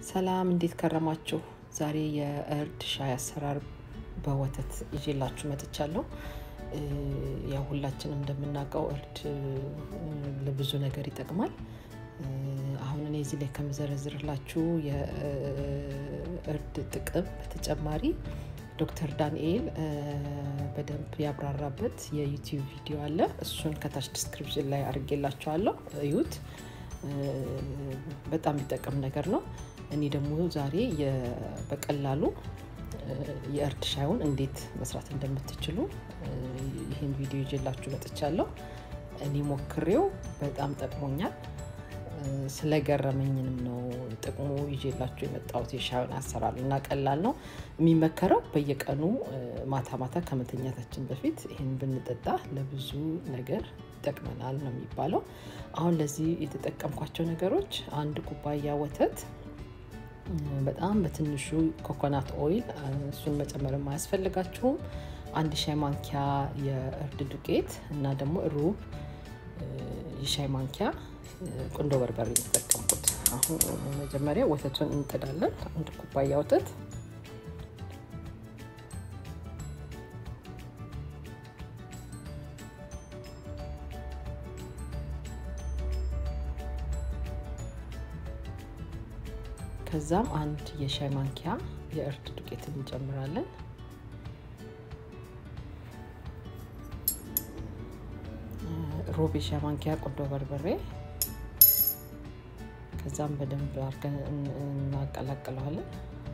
ሰላም እንዴት ከረማችሁ? ዛሬ የእርድ ሻይ አሰራር በወተት ይዤላችሁ መጥቻለሁ። ያው ሁላችንም እንደምናውቀው እርድ ለብዙ ነገር ይጠቅማል። አሁን እኔ እዚህ ላይ ከምዘረዝርላችሁ የእርድ ጥቅም በተጨማሪ ዶክተር ዳንኤል በደንብ ያብራራበት የዩቲዩብ ቪዲዮ አለ። እሱን ከታች ዲስክሪፕሽን ላይ አድርጌላችኋለሁ፣ እዩት። በጣም የሚጠቅም ነገር ነው። እኔ ደግሞ ዛሬ በቀላሉ የእርድ ሻዩን እንዴት መስራት እንደምትችሉ ይህን ቪዲዮ ይዤላችሁ መጥቻለሁ። እኔ ሞክሬው በጣም ጠቅሞኛል። ስለገረመኝንም ነው ጥቅሙ ይዤላችሁ የመጣሁት። የሻዩን አሰራር እና ቀላል ነው። የሚመከረው በየቀኑ ማታ ማታ ከመተኛታችን በፊት ይህን ብንጠጣ ለብዙ ነገር ይጠቅመናል ነው የሚባለው። አሁን ለዚህ የተጠቀምኳቸው ነገሮች አንድ ኩባያ ወተት፣ በጣም በትንሹ ኮኮናት ኦይል፣ እሱን መጨመር አያስፈልጋችሁም። አንድ ሻይ ማንኪያ የእርድ ዱቄት እና ደግሞ ሩብ የሻይ ማንኪያ ቁንዶ በርበሬ የተጠቀምኩት። አሁን መጀመሪያ ወተቱን እንጥዳለን። አንድ ኩባያ ወተት ከዛም አንድ የሻይ ማንኪያ የእርድ ዱቄት እንጨምራለን። ሩብ የሻይ ማንኪያ ቁንዶ በርበሬ ከዛም በደንብ አድርገን እናቀላቅለዋለን።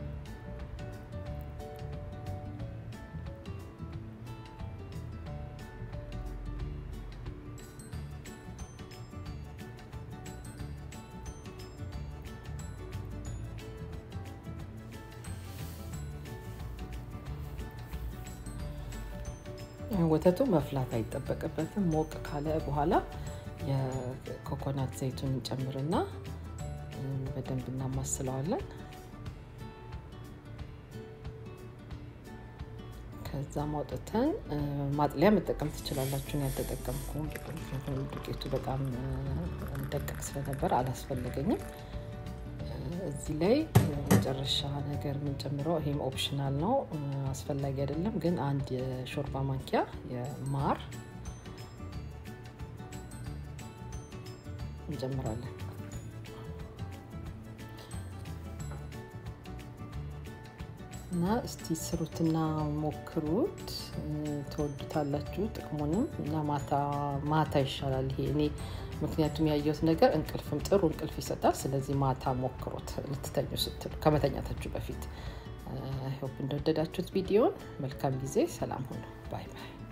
ወተቱ መፍላት አይጠበቅበትም። ሞቅ ካለ በኋላ የኮኮናት ዘይቱን እንጨምርና በደንብ እናማስለዋለን። ከዛ ማውጥተን ማጥለያ መጠቀም ትችላላችሁ። ያልተጠቀምኩም ዱቄቱ በጣም ደቀቅ ስለነበር አላስፈለገኝም። እዚህ ላይ መጨረሻ ነገር የምንጨምረው ይሄም ኦፕሽናል ነው፣ አስፈላጊ አይደለም። ግን አንድ የሾርባ ማንኪያ የማር እንጨምራለን። እና እስቲ ስሩትና ሞክሩት፣ ትወዱታላችሁ ጥቅሙንም። እና ማታ ማታ ይሻላል ይሄ እኔ ምክንያቱም ያየሁት ነገር እንቅልፍም ጥሩ እንቅልፍ ይሰጣል። ስለዚህ ማታ ሞክሩት ልትተኙ ስትሉ ከመተኛታችሁ በፊት። ሆፕ እንደወደዳችሁት ቪዲዮን። መልካም ጊዜ፣ ሰላም ሁኑ። ባይ ባይ።